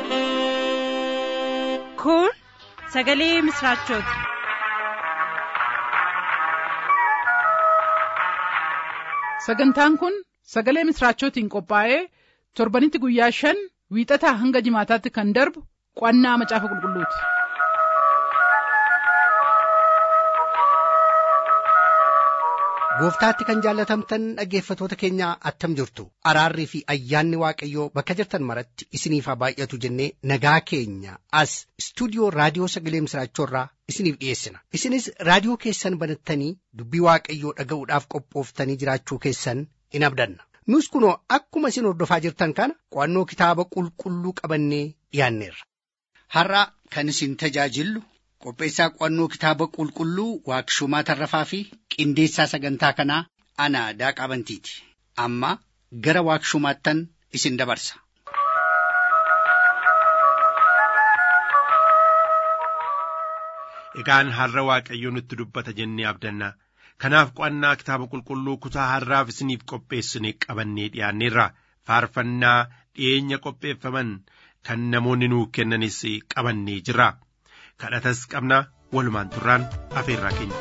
kun sagalee misraachooti sagantaan kun sagalee misraachootiin qophaa'ee torbanitti guyyaa shan wiixataa hanga jimaataatti kan darbu qo'annaa macaafa qulqulluuti. gooftaatti kan jaallatamtan dhaggeeffatoota keenya attam jirtu araarrii fi ayyaanni waaqayyoo bakka jirtan maratti isiniif haa baay'atu jennee nagaa keenya as istuudiyoo raadiyoo sagalee misraachoorraa isiniif dhiyeessina isinis raadiyoo keessan banattanii dubbii waaqayyoo dhaga'uudhaaf qophooftanii jiraachuu keessan in abdanna nus kunoo akkuma isin hordofaa jirtan kana qo'annoo kitaaba qulqulluu qabannee dhiyaanneerra. har'a kan isin tajaajillu qopheessaa qo'annoo kitaaba qulqulluu waaqshumaa tarrafaa fi qindeessaa sagantaa kanaa ana daaqaa bantiiti amma gara waaqshumaattan isin dabarsa. Egaan har'a waaqayyo nutti dubbata jennee abdanna. Kanaaf qo'annaa kitaaba qulqulluu kutaa har'aaf isiniif qopheessine qabannee dhiyaanneerra. Faarfannaa dhiyeenya qopheeffaman kan namoonni nuu kennanis qabannee jirra. kadhatas qabna walumaan turraan afeerraa keenya.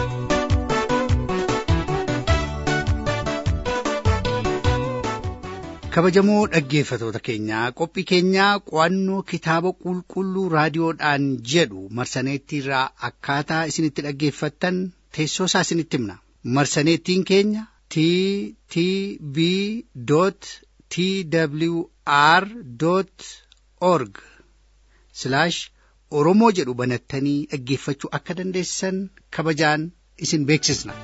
kabajamoo dhaggeeffatoota keenyaa qophii keenyaa qo'annoo kitaaba qulqulluu raadiyoodhaan jedhu marsaneettiirraa akkaataa isinitti dhaggeeffattan teessoo isaa isinitti himna marsaneettiin keenya t t b t w r org oromoo jedhu banattanii dhaggeeffachuu akka dandeessan kabajaan isin beeksisna.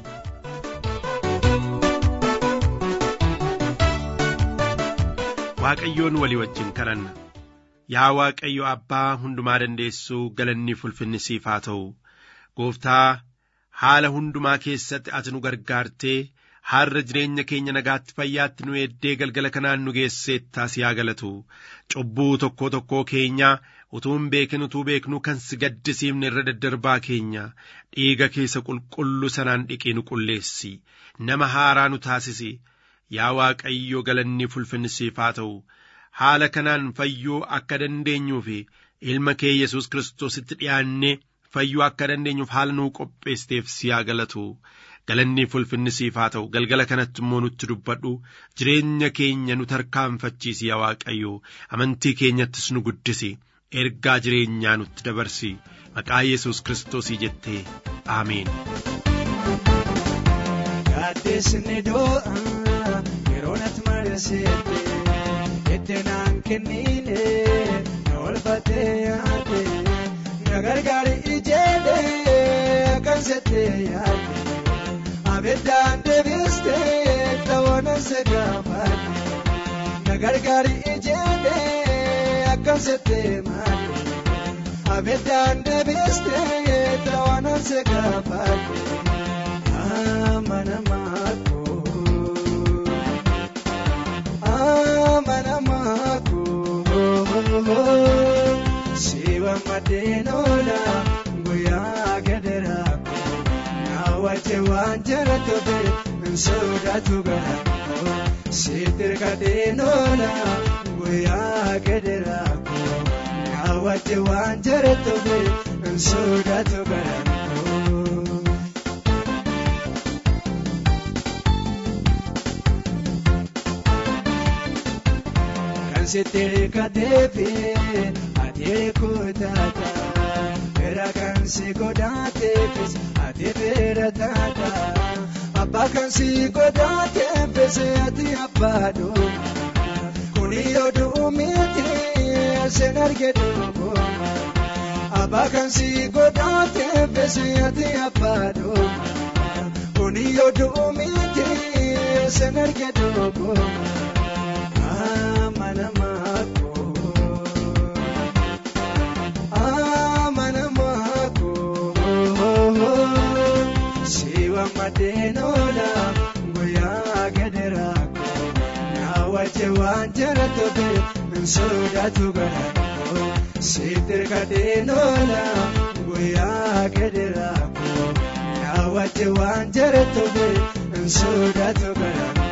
Waaqayyoon walii wajjin kadhanna yaa Waaqayyo abbaa hundumaa dandeessuu galanni ulfinni siif haa ta'u gooftaa haala hundumaa keessatti ati nu gargaartee har'a jireenya keenya nagaatti fayyaatti nu eeddee galgala kanaan nu geesseettaa si haa galatu cubbuu tokkoo tokkoo keenyaa utuu hin beekin utuu beeknu kan si gaddisiifne irra daddarbaa keenya dhiiga keessa qulqulluu sanaan dhiqee nu qulleessi nama haaraa nu taasisi yaa waaqayyo galanni ulfinni siif haa ta'u haala kanaan fayyuu akka dandeenyuu fi ilma kee yesus kiristoositti dhi'aannee fayyuu akka dandeenyuuf haala nuu qopheessiteef si haa galatu galanni ulfinni siif haa ta'u galgala kanatti immoo nutti dubbadhu jireenya keenya nu tarkaanfachiisi yaa waaqayyo amantii keenyattis nu guddisi ergaa jireenyaa nutti dabarsi maqaa yesus kiristoosii jettee aameen. Gaaddeesni doo'a yeroo natti mari'aseette itti naan kennine na olfatee yaade na gargaari ijeelee kan settee yaade abeddaan deebistee ta'oona sagaafaate na gargaari ijeelee kan settee maate abeddaan deebistee ta'oona sagaafaate. amanamaako amanamaako siwa madeenola guyyaa gadaraako naawwache waan jara tobe nsoodatu garaako sitirka deenola guyyaa gadaraako naawwache waan jara tobe nsoodatu garaako. sitere kateefi ateere kutaata bera kan si godhaateefis ati beera taata abbaa kan si godhaateefis ati abbaadhooma kuni yoo miti sen arge dhooma abbaa kan si godhaateefis ati abbaadhooma kuni yoo miti sen arge dhooma. amanamaako amanamaako siwa madeenola guyyaa gadaraako naawwache waan jara tobe nsoodatu garaako sitirka deenola guyyaa gadaraako naawwache waan jara tobe nsoodatu garaako.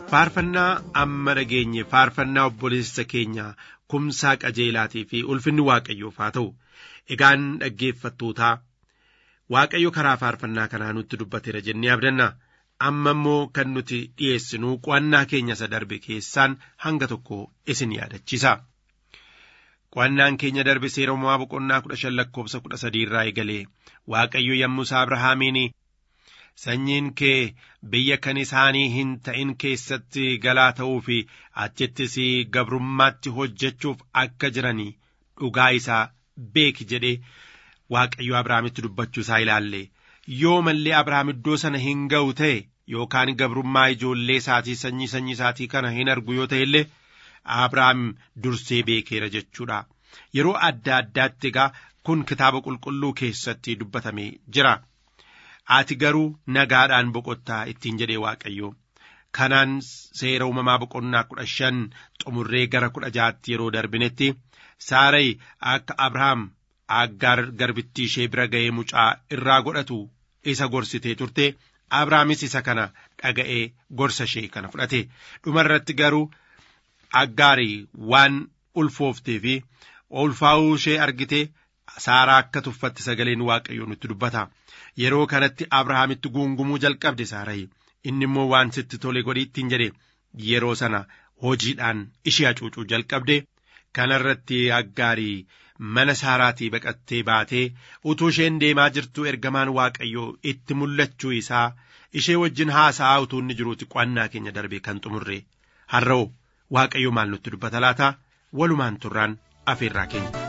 faarfannaa amma dhageenye faarfannaa obboleessa keenya kumsaa qajeelaatii fi ulfinni waaqayyoof haa ta'u egaan dhaggeeffattootaa waaqayyo karaa faarfannaa kanaa nutti dubbateera jennee abdanna amma immoo kan nuti dhiyeessinu qo'annaa keenya isa darbe keessaan hanga tokko isin yaadachiisa. Qo'annaan keenya darbe seera uumamaa boqonnaa kudha shan lakkoofsa kudha sadii irraa eegalee waaqayyo yommuu Abrahaamiin sanyiin kee biyya kan isaanii hin ta'in keessatti galaa ta'uu fi achittis gabrummaatti hojjechuuf akka jiranii dhugaa isaa beeki jedhee waaqayyo Abrahaamitti dubbachuu isaa ilaalle yoo mallee Abrahaam iddoo sana hin ga'u ta'e yookaan gabrummaa ijoollee isaatii sanyii sanyii isaatii kana hin argu yoo ta'e illee Abrahaam dursee beekeera jechuudha. Yeroo adda addaatti egaa kun kitaaba qulqulluu keessatti dubbatamee jira. Ati garuu nagaadhaan boqottaa ittiin jedhee Waaqayyo. Kanaan seera uumamaa boqonnaa kudha shan xumurree gara kudha jaatti yeroo darbinetti Saarayi akka Abrahaam aggaar garbittii ishee bira ga'ee mucaa irraa godhatu isa gorsitee turte Abrahaamis isa kana dhaga'ee gorsa ishee kana fudhate dhumarratti garuu aggaarii waan ulfooftee fi ulfaa'uu ishee argite saaraa akka tuffatte sagaleen waaqayyoo nutti dubbata yeroo kanatti abrahaamitti guungumuu jalqabde saarayi inni immoo waan sitti tole godhi ittiin jedhe yeroo sana hojiidhaan ishee hacuucuu jalqabde kanarratti aggaarii mana saaraatii baqattee baatee utuu isheen deemaa jirtu ergamaan waaqayyoo itti mul'achuu isaa ishee wajjin haasa'aa utuu inni jiruuti qo'annaa keenya darbe kan xumurre har'oo waaqayyo maal nutti dubbata laata walumaan turraan afeerraa keenya.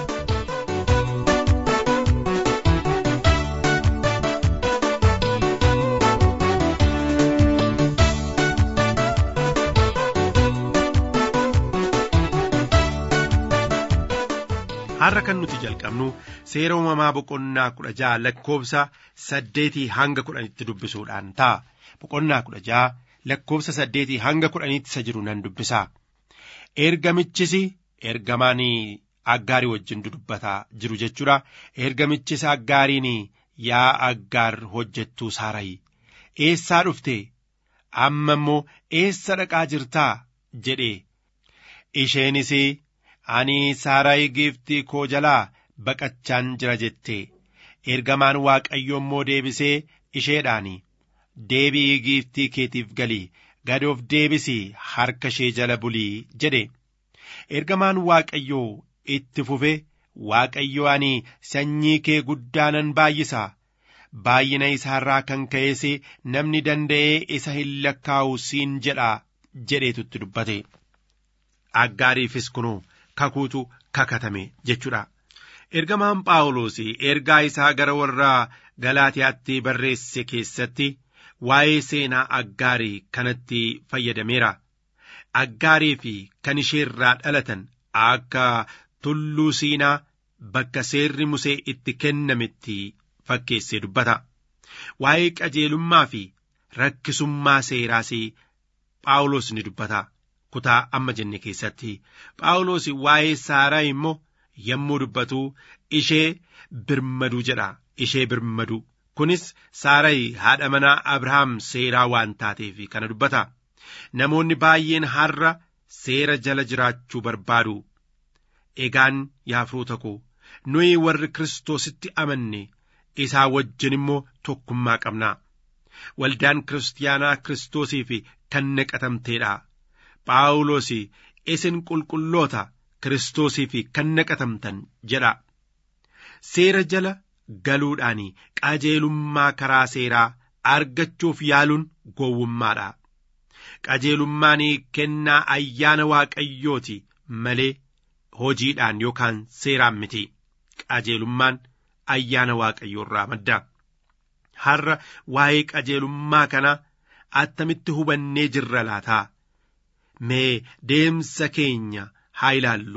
har'a kan nuti jalqabnu seera uumamaa boqonnaa kudha ja'a lakkoofsa saddeetii hanga kudhanitti dubbisuudhaan ta'a boqonnaa kudha ja'a lakkoofsa saddeetii hanga kudhanitti isa jiru nan dubbisa ergamichis ergamaan aggaarii wajjin dubbataa jiru jechuudha ergamichis aggaariin yaa aggaar hojjettuu saarayi eessaa dhufte amma immoo eessa dhaqaa jirtaa jedhe isheenis ani saarayi giiftii koo jalaa baqachaan jira jette ergamaan waaqayyo immoo deebisee isheedhaan deebi'ii giiftii keetiif galii gad of deebisii harka ishee jala bulii jedhe ergamaan waaqayyoo itti fufe waaqayyo ani sanyii kee guddaanan baay'isa baay'ina isaarraa kan ka'ees namni danda'ee isa hin lakkaa'u siin jedha jedheetutti dubbate aggaariifis kunoo kakuutu kakatame jechuudha. Ergamaan Phaawulos ergaa isaa gara warra Galaatiyaatti barreesse keessatti waa'ee seenaa aggaarii kanatti fayyadameera. Aggaarii fi kan isheerraa dhalatan akka tulluu siinaa bakka seerri Musee itti kennametti fakkeessee dubbata. Waa'ee qajeelummaa fi rakkisummaa seeraas Phaawulos ni dubbata. kutaa amma jenne keessatti phaawulos waa'ee saaraa immoo yommuu dubbatu ishee birmaduu jedha ishee birmaduu kunis saarayi haadha manaa abrahaam seeraa waan taateef kana dubbata namoonni baay'een har'a seera jala jiraachuu barbaadu egaan yaa firoota koo nuyi warri kiristoositti amanne isaa wajjin immoo tokkummaa qabna waldaan kiristaanaa kiristoosiif kan naqatamteedha. Phaawulos isin qulqulloota kiristoosiif kan naqatamtan jedha. Seera jala galuudhaan qajeelummaa karaa seeraa argachuuf yaaluun gowwummaadha. Qajeelummaan kennaa ayyaana waaqayyooti malee hojiidhaan yookaan seeraan miti. Qajeelummaan ayyaana waaqayyoo irraa madda. Har'a waa'ee qajeelummaa kana attamitti hubannee jirra laataa? mee deemsa keenya haa ilaallu.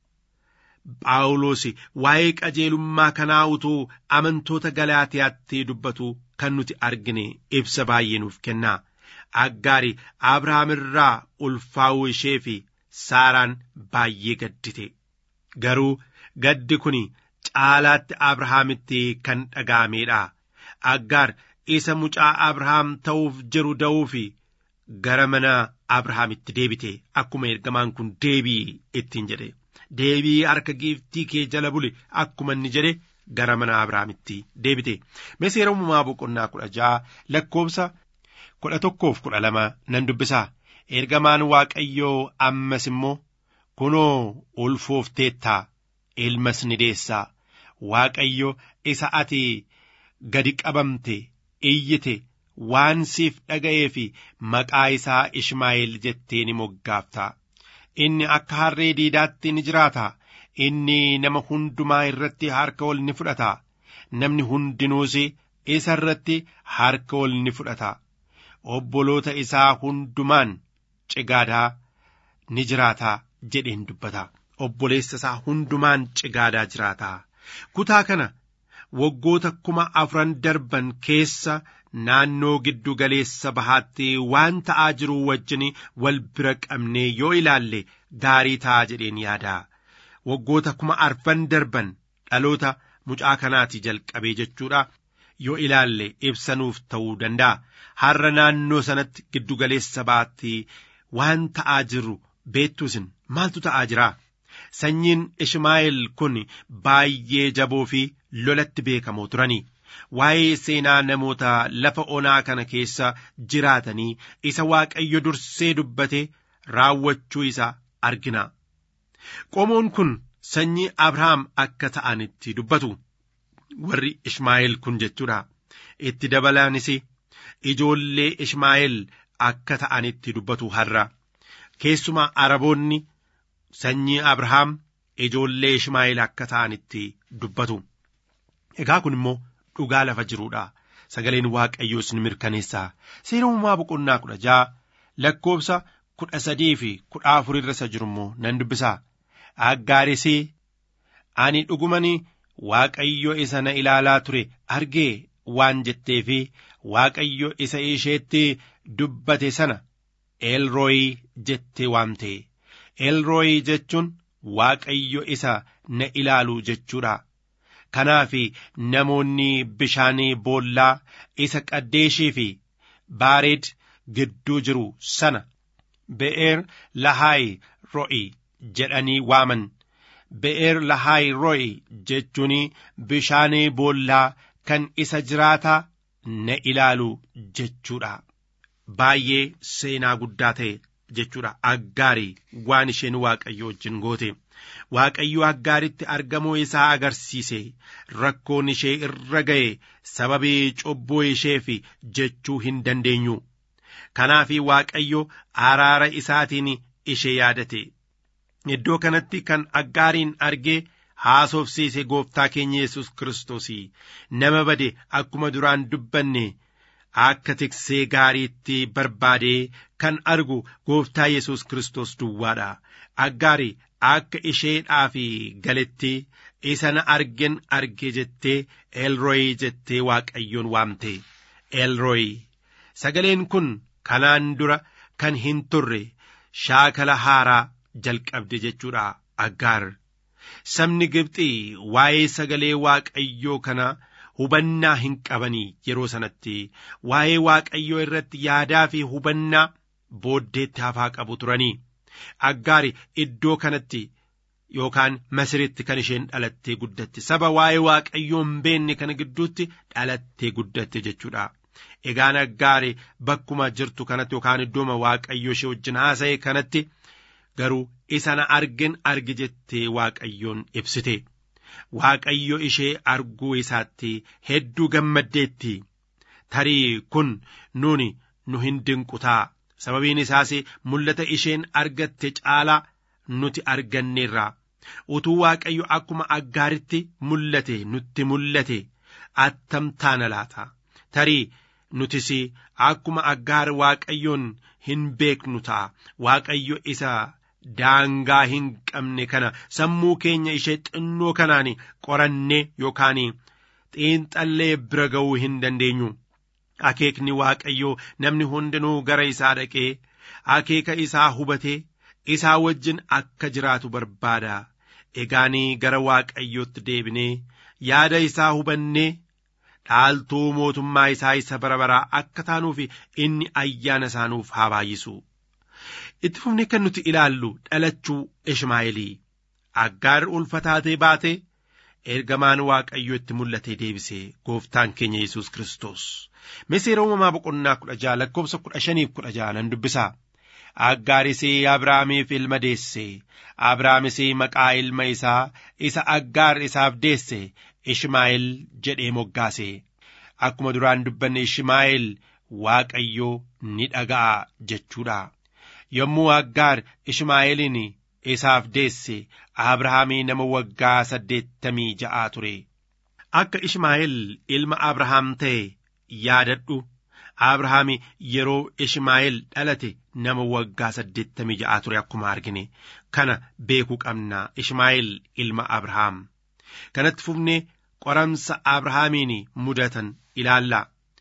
Phaawulos waa'ee qajeelummaa kanaa utuu amantoota Galaatiyaatti dubbatu kan nuti argine ibsa baay'ee nuuf kenna. Aggaari Abrahaam irraa ulfaa'uu ishee fi Saaraan baay'ee gaddite. Garuu gaddi kun caalaatti Abrahaamitti kan dhaga'ameedha. Aggaar isa mucaa Abrahaam ta'uuf jiru da'uu fi gara mana abrahaamitti deebite akkuma ergamaan kun deebii ittiin jedhe deebii harka giiftii kee jala buli akkuma inni jedhe gara mana abrahaamitti deebite mee seera uumamaa boqonnaa kudha ja'a lakkoofsa kudha tokkoof kudha lama nan dubbisaa ergamaan waaqayyoo ammas immoo kunoo ulfoofteettaa ilmas ni deessaa waaqayyo isa ati gadi qabamte iyyite waan siif dhaga'ee fi maqaa isaa Ishmaa'eel jettee ni moggaafta. Inni akka harree diidaatti ni jiraata. Inni nama hundumaa irratti harka ol ni fudhata. Namni hundinuus isa irratti harka ol ni fudhata. Obboloota isaa hundumaan cigaadaa ni jiraata jedheen dubbata. Obboleessa isaa hundumaan cigaadaa jiraata. Kutaa kana waggoota kuma afran darban keessa naannoo giddu galeessa bahaatti waan ta'aa jiru wajjin wal bira qabnee yoo ilaalle gaarii ta'a jedheen yaada. Waggoota kuma arfan darban dhaloota mucaa kanaati jalqabee jechuudha. Yoo ilaalle ibsanuuf ta'uu danda'a. Har'a naannoo sanatti giddu galeessa bahaatti waan ta'aa jiru beektuusin maaltu ta'aa jira? Sanyiin Ishmaa'eel kun baay'ee jaboo fi lolatti beekamoo turanii. Waa'ee seenaa namoota lafa onaa kana keessa jiraatanii isa Waaqayyo dursee dubbate raawwachuu isaa argina. Qomoon kun sanyii Abrahaam akka ta'anitti dubbatu. Warri Ishmaa'eel kun jechuudha. Itti dabalaanis ijoollee Ishmaa'eel akka ta'anitti dubbatu har'a. Keessumaa Araboonni sanyii Abrahaam ijoollee Ishmaa'eel akka ta'anitti dubbatu. Egaa kun immoo dhugaa lafa jiruudha. Sagaleen Waaqayyoos ni mirkaneessa. Seera uumamaa boqonnaa kudha ja'a lakkoofsa kudha sadii fi kudha afur irra isa jiru immoo nan dubbisa. Aggaaris ani dhugumani Waaqayyo isa na ilaalaa ture argee waan jettee fi Waaqayyo isa isheetti dubbate sana Eelrooyi jettee waamte. Eelrooyi jechuun Waaqayyo isa na ilaalu jechuudha. Kanaaf namoonni bishaanii boollaa isa qaddeeshii fi baareed gidduu jiru sana be'eer lahaayi ro'i jedhanii waaman. Be'eer lahaayi ro'i jechuun bishaanii boollaa kan isa jiraataa na ilaalu jechuudha. Baay'ee seenaa guddaa ta'e jechuudha. Aggaarii waan isheen waaqayyo wajjin goote. Waaqayyo aggaaritti argamuu isaa agarsiise rakkoon ishee irra ga'e sababii cubbuu isheef jechuu hin dandeenyu. Kanaaf Waaqayyo araara isaatiin ishee yaadate. Iddoo kanatti kan aggaariin argee haasofsiise gooftaa keenya Yesus Kiristoos nama bade akkuma duraan dubbanne akka tiksee gaariitti barbaadee kan argu gooftaa Yesus Kiristoos duwwaadha. Aggaari akka isheedhaaf galetti isa na argen arge jettee Elroy jettee Waaqayyoon waamte. Elroy sagaleen kun kanaan dura kan hin turre shaakala haaraa jalqabde jechuudha aggaar. Sabni Gibxii waa'ee sagalee Waaqayyoo kana hubannaa hin qabanii yeroo sanatti waa'ee Waaqayyoo irratti yaadaa fi hubannaa booddeetti hafaa qabu turanii. Aggaari iddoo kanatti yookaan Masiritti kan isheen dhalattee guddatte saba waa'ee Waaqayyoo hin beenne kana gidduutti dhalattee guddatte jechuudha. Egaan aggaari bakkuma jirtu kanatti yookaan iddooma Waaqayyoo ishee wajjin haasa'e kanatti garuu isa na argen arge jettee Waaqayyoon ibsite. Waaqayyo ishee arguu isaatti hedduu gammaddeetti. Tarii kun nuuni nu hin dinqutaa. sababiin isaas mul'ata isheen argatte caalaa nuti arganneerra utuu waaqayyo akkuma aggaaritti mul'ate nutti mul'ate attam taana laata tarii nutis akkuma aggaar waaqayyoon hin beeknu ta'a waaqayyo isa daangaa hin qabne kana sammuu keenya ishee xinnoo kanaan qorannee yookaan xiinxallee bira ga'uu hin dandeenyu. akeekni waaqayyoo namni hundinuu gara isaa dhaqee akeeka isaa hubatee isaa wajjin akka jiraatu barbaada egaanii gara waaqayyootti deebinee yaada isaa hubannee dhaaltuu mootummaa isaa isa bara baraa akka taanuuf inni ayyaana isaanuuf haa baay'isu. Itti fufnee kan nuti ilaallu dhalachuu Ishmaa'eelii aggaar ulfataatee baatee ergamaan waaqayyo itti mul'atee deebisee gooftaan keenya Yesuus Kiristoos. Miseera uumamaa boqonnaa kudha jaha lakkoofsa kudha shaniif kudha jaha nan dubbisaa. Aggaarisee Abrahaamiif ilma deesse. Abrahaamisee maqaa ilma isaa isa aggaar isaaf deesse Ishmaa'eel jedhee moggaase. Akkuma duraan dubbanne Ishmaa'eel Waaqayyoo ni dhaga'a jechuudha. Yommuu aggaar Ishmaa'eelin isaaf deesse Abrahaamii nama waggaa saddeettamii ja'aa ture. Akka Ishmaa'eel ilma Abrahaam ta'e yaadadhu. Abrahaam yeroo Ishmaa'eel dhalate nama waggaa saddeettamii ja'aa ture akkuma argine kana beekuu qabna Ishmaa'eel ilma Abrahaam. Kanatti fufnee qoramsa Abrahaamiin mudatan ilaalla.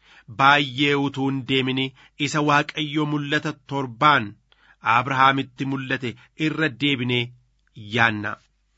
Baay'ee utuu hin deemine isa Waaqayyo mul'ata torbaan Abrahaamitti mul'ate irra deebinee yaanna.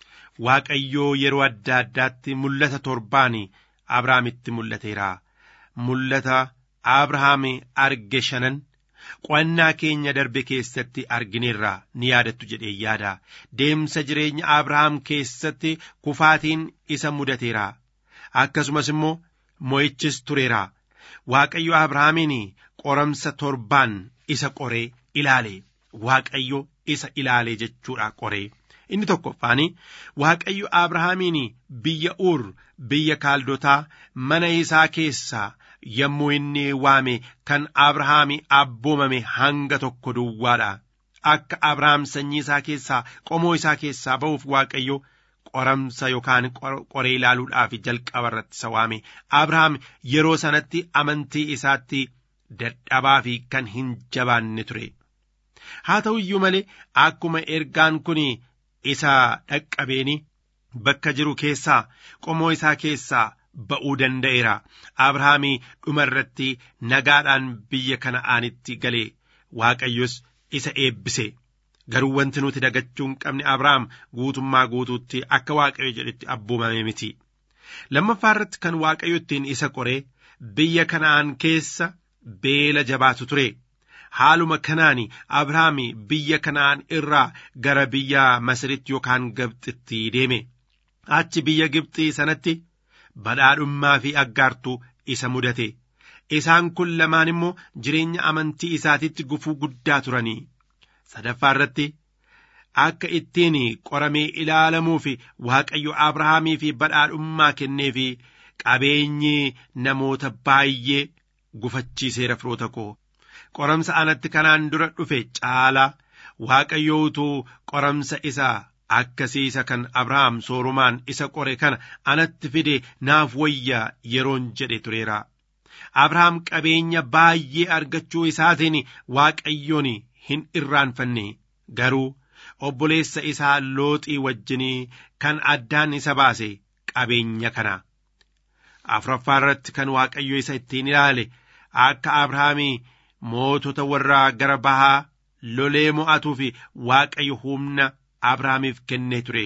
Waaqayyoo yeroo adda addaatti mul'ata torbaan Abrahaamitti mul'ateera. Mul'ata Abrahaam arge shanan qo'annaa keenya darbe keessatti argineerra ni yaadattu jedhee yaada. Deemsa jireenya Abrahaam keessatti kufaatiin isa mudateera. Akkasumas immoo mo'ichis tureera. Waaqayyo Abrahaamiin qoramsa torbaan isa qoree ilaale. Waaqayyo isa ilaale jechuudha qoree. Inni tokkoffaan Waaqayyo Abrahaamiin biyya Uur biyya Kaaldotaa mana isaa keessaa yommuu inni waame kan Abrahaami abboomame hanga tokko duwwaadha. Akka Abrahaam sanyii isaa keessaa qomoo isaa keessaa ba'uuf Waaqayyo qoramsa yookaan qoree ilaaluudhaaf jalqaba irratti isa waame. Abrahaam yeroo sanatti amantii isaatti dadhabaa fi kan hin jabaanne ture. Haa ta'u iyyuu malee akkuma ergaan kun isa dhaqqabeeni bakka jiru keessaa qomoo isaa keessaa ba'uu danda'eera. Abrahaamii dhuma irratti nagaadhaan biyya kana'aanitti galee Waaqayyos isa eebbise. Garuu wanti nuti dagachuu hin qabne Abrahaam guutummaa guutuutti akka Waaqayyo jedhetti abboomame miti. Lammaffaa irratti kan Waaqayyo ittiin isa qoree biyya kana'aan keessa beela jabaatu ture. Haaluma kanaan Abrahaam biyya kana'aan irraa gara biyya Masiritti yookaan Gibxitti deeme. Achi biyya Gibxii sanatti badhaadhummaa fi aggaartuu isa mudate. Isaan kun lamaan immoo jireenya amantii isaatitti gufuu guddaa turanii. Sadaffaa irratti akka ittiin qoramee ilaalamuu fi Waaqayyo Abrahaamii fi badhaadhummaa kennee fi qabeenyi namoota baay'ee gufachiiseera firoota koo. Qoramsa anatti kanaan dura dhufe caalaa Waaqayyo utuu qoramsa isaa akkasiisa kan Abrahaam soorumaan isa qore kana anatti fide naaf wayyaa yeroon jedhe tureera. Abrahaam qabeenya baay'ee argachuu isaatiin Waaqayyoon hin irraanfanne garuu obboleessa isaa looxii wajjinii kan addaan isa baase qabeenya kana. Afuraffaa irratti kan Waaqayyo isa ittiin ilaale akka Abrahaamii mootota warraa gara bahaa lolee mo'atuu fi Waaqayyo humna Abrahaamiif kennee ture.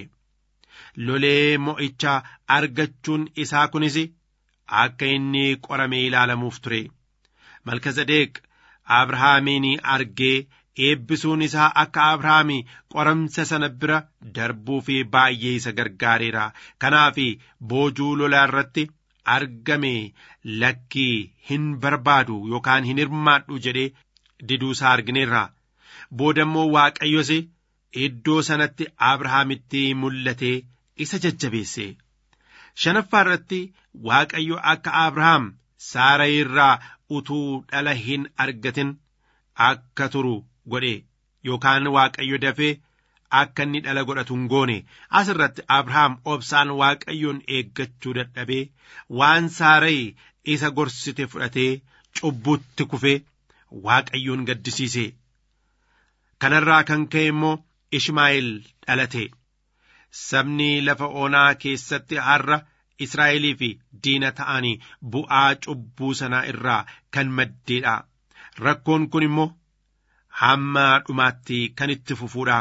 Lolee mo'icha argachuun isaa kunis akka inni qoramee ilaalamuuf ture. Malkazadeeq Abrahaamiin argee eebbisuun isaa akka Abrahaami qoramsa sana bira darbuu fi baay'ee isa gargaareera. Kanaaf boojuu lolaa irratti argame lakkii hin barbaadu yookaan hin hirmaadhu jedhee diduu isaa argineerra. Booda immoo Waaqayyos iddoo sanatti Abrahaamitti mul'atee isa jajjabeesse. Shanaffaa irratti Waaqayyo akka Abrahaam Saara irraa utuu dhala hin argatin akka turu godhe yookaan Waaqayyo dafee akka inni dhala godhatu hin goone asirratti Abrahaam obsaan Waaqayyoon eeggachuu dadhabee waan Saarayi isa gorsite fudhatee cubbutti kufee Waaqayyoon gaddisiise. Kanarraa kan ka'e immoo Ishmaa'eel dhalate. Sabni lafa onaa keessatti har'a Israa'elii fi diina ta'anii bu'aa cubbuu sanaa irraa kan maddeedha. Rakkoon kun immoo hamma dhumaatti kan itti fufuudha.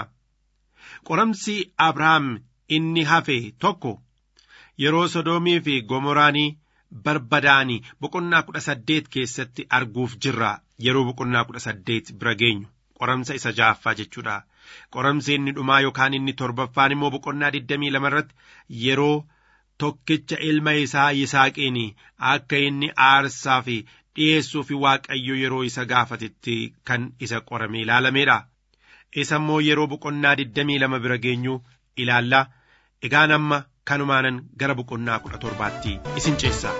Qoramsi Abrahaam inni hafe tokko yeroo Sodoomii fi Gomoraanii barbadaanii boqonnaa kudha saddeet keessatti arguuf jirra yeroo boqonnaa kudha saddeet bira geenyu qoramsa isa ja'affaa jechuudha qoramsi inni dhumaa yookaan inni torbaffaan immoo boqonnaa digdamii lama irratti yeroo tokkicha ilma isaa yisaaqiin akka inni aarsaa fi dhi'eessuu fi waaqayyo yeroo isa gaafatetti kan isa qorame ilaalameedha isa immoo yeroo boqonnaa digdamii lama bira geenyu ilaalla egaan amma kanumaanan gara boqonnaa kudha torbaatti isin ceessa.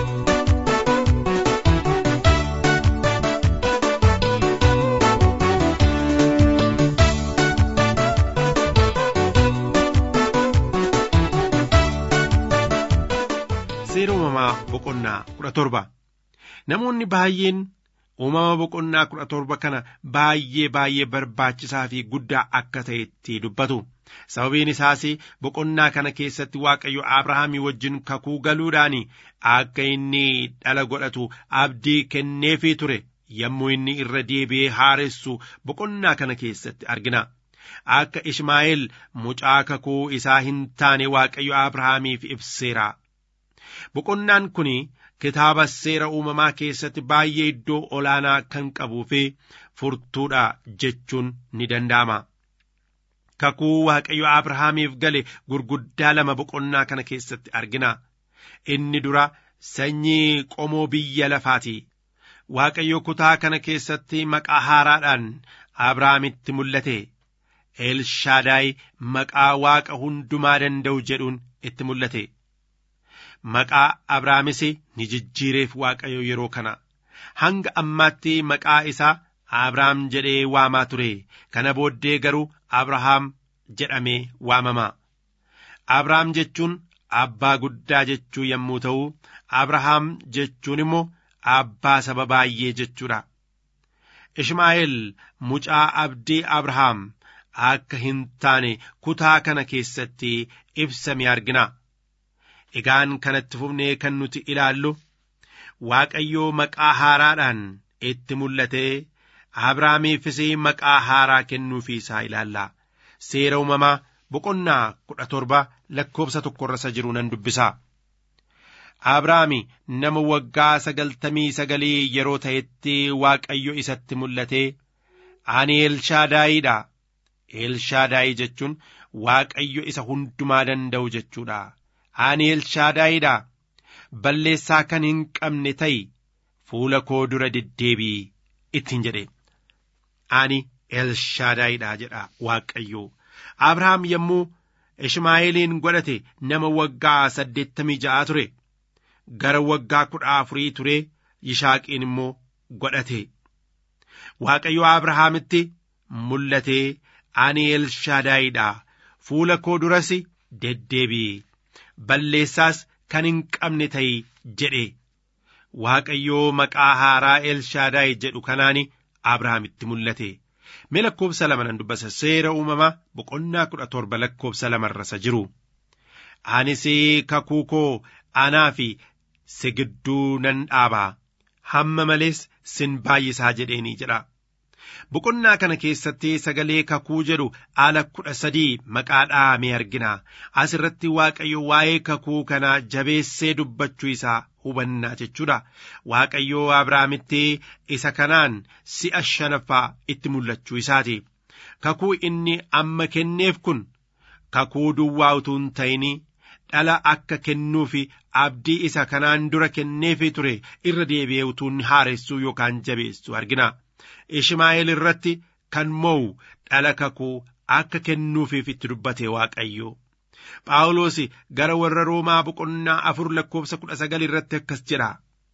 seera uumamaa boqonnaa kudha torba namoonni baay'een uumama boqonnaa kudha torba kana baay'ee baay'ee barbaachisaa fi guddaa akka ta'etti dubbatu sababiin isaas boqonnaa kana keessatti waaqayyo abrahaamii wajjin kakuu galuudhaan akka inni dhala godhatu abdii kenneefii ture yommuu inni irra deebi'ee haaressu boqonnaa kana keessatti argina akka ishmaa'eel mucaa kakuu isaa hin taane waaqayyo abrahaamiif ibseera boqonnaan kun kitaaba seera uumamaa keessatti baay'ee iddoo olaanaa kan qabuu fi furtuudha jechuun ni danda'ama. kakuu waaqayyo abrahaamiif gale gurguddaa lama boqonnaa kana keessatti argina inni dura sanyii qomoo biyya lafaati waaqayyo kutaa kana keessatti maqaa haaraadhaan abrahaamitti mul'ate elshaadaay maqaa waaqa hundumaa danda'u jedhuun itti mul'ate maqaa abrahaamis ni jijjiireef waaqayyo yeroo kana hanga ammaatti maqaa isaa abrahaam jedhee waamaa ture kana booddee garuu abrahaam jedhamee waamama abrahaam jechuun abbaa guddaa jechuu yommuu ta'u abrahaam jechuun immoo abbaa saba baay'ee jechuudha ishmaa'eel mucaa abdii abrahaam akka hin taane kutaa kana keessatti ibsame argina egaan kanatti fufnee kan nuti ilaallu waaqayyoo maqaa haaraadhaan itti mul'atee abrahaamiifis maqaa haaraa kennuufii isaa ilaalla seera uumamaa boqonnaa kudha torba lakkoofsa tokkorra isa jiru nan dubbisa abrahaami nama waggaa sagaltamii sagalii yeroo ta'etti waaqayyo isatti mul'atee ani elshaadaayiidha elshaadaayii jechuun waaqayyo isa hundumaa danda'u jechuudha ani elshaadaayiidha balleessaa kan hin qabne ta'i fuula koo dura deddeebii ittiin jedhe ani elshaadaayiidha jedha waaqayyo abrahaam yommuu ishmaa'eeliin godhate nama waggaa saddeettamii ja'a ture gara waggaa kudha afurii ture yishaaqiin immoo godhate waaqayyo abrahaamitti mul'atee ani elshaadaayiidha fuula koo duras deddeebi'i balleessaas kan hin qabne ta'i jedhe waaqayyoo maqaa haaraa elshaadaayi jedhu kanaani abrahaamitti mul'ate mee lakkoofsa lama nan dubbisa seera uumamaa boqonnaa kudha torba lakkoofsa lamarra isa jiru anis kakuu koo anaa fi si gidduu nan dhaabaa hamma malees sin baay'isaa jedheenii jedha boqonnaa kana keessatti sagalee kakuu jedhu ala kudha sadii maqaa dhahamee argina as irratti waaqayyo waa'ee kakuu kanaa jabeessee dubbachuu isaa hubannaa jechuudha waaqayyo abrahaamitti isa kanaan si'a shanaffaa itti mul'achuu isaati kakuu inni amma kenneef kun kakuu duwwaa utuu hin ta'in dhala akka kennuufi abdii isa kanaan dura kenneefii ture irra deebi'ee utuu haaressuu yookaan jabeessu argina ishmaa'eel irratti kan mo'u dhala kakuu akka kennuufiif itti dubbate waaqayyo phaawulos gara warra roomaa boqonnaa afur lakkoofsa kudha sagal irratti akkas jedha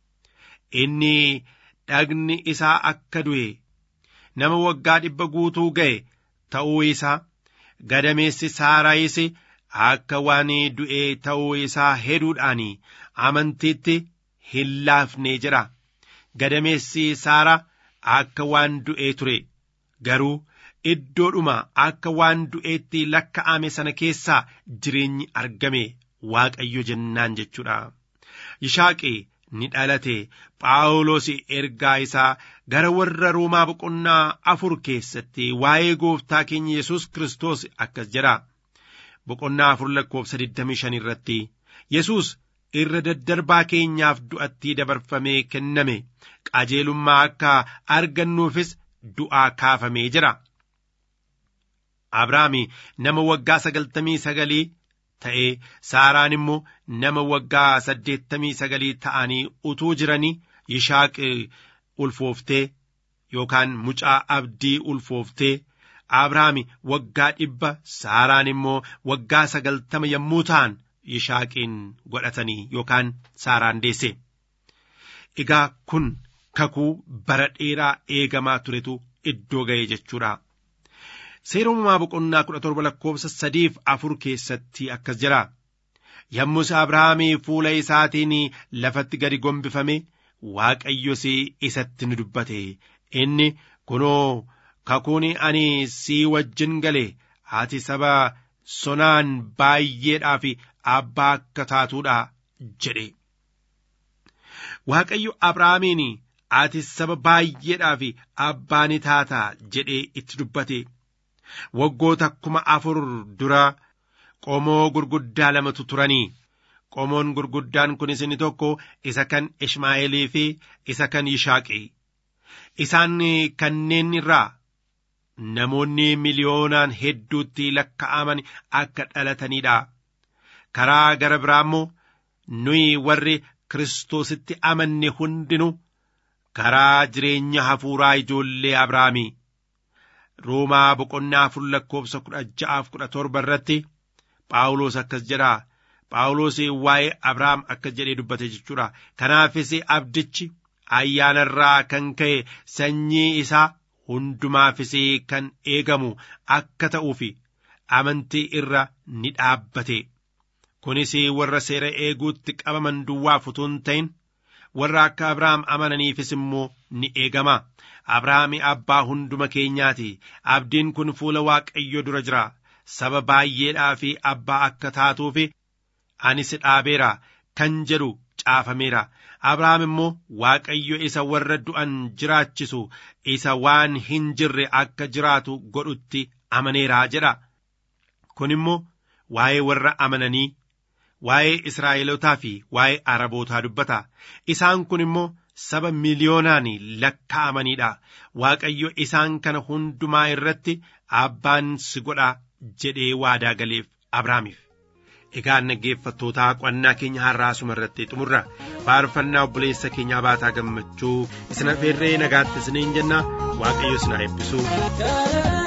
inni dhagni isaa akka du'e nama waggaa dhibba guutuu ga'e ta'uu isaa gadameessi saaraayis akka waan du'e ta'uu isaa heduudhaan amantiitti hin laafne jedha gadameessi saara akka waan du'ee ture garuu iddoodhuma akka waan du'eetti lakka'ame sana keessaa jireenyi argame waaqayyo jennaan jechuudha. Yishaaqi ni dhalate Phaawulos ergaa isaa gara warra Roomaa boqonnaa afur keessatti waa'ee gooftaa keenya Yesuus Kiristoos akkas jedha. Boqonnaa afur lakkoofsa 25 irratti Yesuus irra daddarbaa keenyaaf du'atti dabarfamee kenname qajeelummaa akka argannuufis du'aa kaafamee jira. Abrahaami nama waggaa sagaltamii sagalii ta'ee Saaraan immoo nama waggaa saddeettamii sagalii ta'anii utuu jiranii Yishaaq ulfooftee yookaan mucaa abdii ulfooftee Abrahaami waggaa dhibba Saaraan immoo waggaa sagaltama yommuu ta'an Yishaaqiin godhatanii yookaan Saaraan deesse. Egaa kun kakuu bara dheeraa eegamaa turetu iddoo ga'e jechuudha. Seera uumamaa boqonnaa kudha torba lakkoofsa sadiif afur keessatti akkas jira. Yommus Abrahaamii fuula isaatiin lafatti gadi gombifame Waaqayyos isatti ni dubbate. Inni kunoo kakuun ani sii wajjin gale ati saba sonaan baay'eedhaaf abbaa akka taatuudha jedhe. Waaqayyo Abrahaamiin ati saba baay'eedhaaf abbaa ni taata jedhee itti dubbate. Waggoota kuma afur dura qomoo gurguddaa lamatu turanii. Qomoon gurguddaan kunis inni tokko isa kan Ishmaa'eelii fi isa kan Yishaaqi. Isaan kanneen irraa namoonni miliyoonaan hedduutti lakka'aman akka dhalataniidha. Karaa gara biraa immoo nuyi warri Kiristoositti amanne hundinuu karaa jireenya hafuuraa ijoollee Abrahaamii. Roomaa boqonnaa afur lakkoofsa kudha ja'aaf kudha torba irratti Phaawulos akkas jedha. Phaawulos waa'ee Abrahaam akkas jedhee dubbate jechuudha. Kanaafis abdichi ayyaanarraa kan ka'e sanyii isaa hundumaafis kan eegamu akka ta'uuf amantii irra ni dhaabbate. Kunis warra seera eeguutti qabaman duwwaaf utuu hin ta'in warra akka Abrahaam amananiifis immoo ni eegama. Abrahaami abbaa hunduma keenyaati. Abdiin kun fuula Waaqayyo dura jira. Saba baay'eedhaa fi abbaa akka taatuuf ani si dhaabeera kan jedhu caafameera. Abrahaam immoo Waaqayyo isa warra du'an jiraachisu isa waan hin jirre akka jiraatu godhutti amaneera jedha. Kun immoo waa'ee warra amananii waa'ee Israa'elotaa fi waa'ee Arabootaa dubbata. Isaan kun immoo saba miliyoonaan lakkaa'amaniidha. Waaqayyo isaan kana hundumaa irratti abbaan si godha jedhee waadaa galeef Abrahaamiif. Egaa dhaggeeffattootaa qo'annaa keenya har'aa asuma irratti xumurra faarfannaa obboleessa keenyaa baataa gammachuu isin affeerree nagaatti isiniin jenna waaqayyo isin haa eebbisu.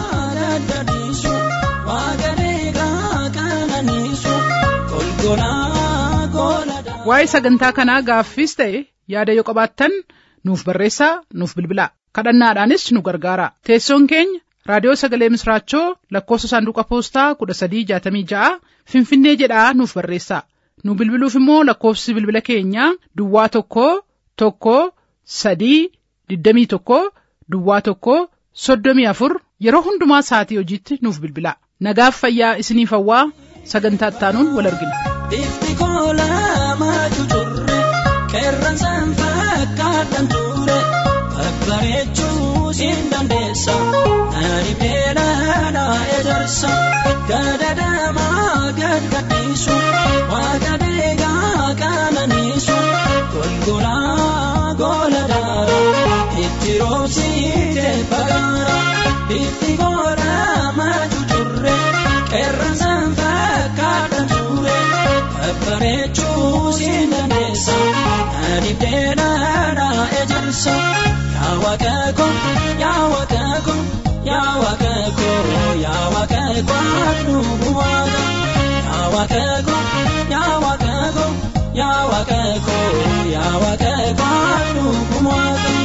Waa'ee sagantaa kanaa gaaffiis ta'e yaada yoo qabaattan nuuf barreessaa nuuf bilbilaa kadhannaadhaanis nu gargaara teessoon keenya raadiyoo sagalee misraachoo lakkoofsa saanduqa poostaa kudha sadii jaatamii ja'a finfinnee jedhaa nuuf barreessaa nu bilbiluuf immoo lakkoofsi bilbila keenyaa duwwaa tokko tokko sadii digdamii tokko duwwaa tokko soddomii afur yeroo hundumaa sa'atii hojiitti nuuf bilbilaa nagaaf fayyaa isiniif hawwaa sagantaa ittaanuun wal argina. Ifti koolamaatu turre qeerransaan fakkaatan ture babbareechuu siin dandeessa ani beelana ejersa gadadamaa gadgadhiisu waaqa deegaa qaananiisu golgolaa gola daara itti roobsiite bagaara ifti koolamaatu turre qeerransaan fakkaatan ture. babbareechuu siin dandeessa ani beelana ejersa yaa waaqa ko yaa waaqa ko yaa waaqa ko yaa waaqa ko anu waaqa yaa waaqa ko yaa waaqa ko yaa waaqa ko yaa waaqa ko anu waaqa.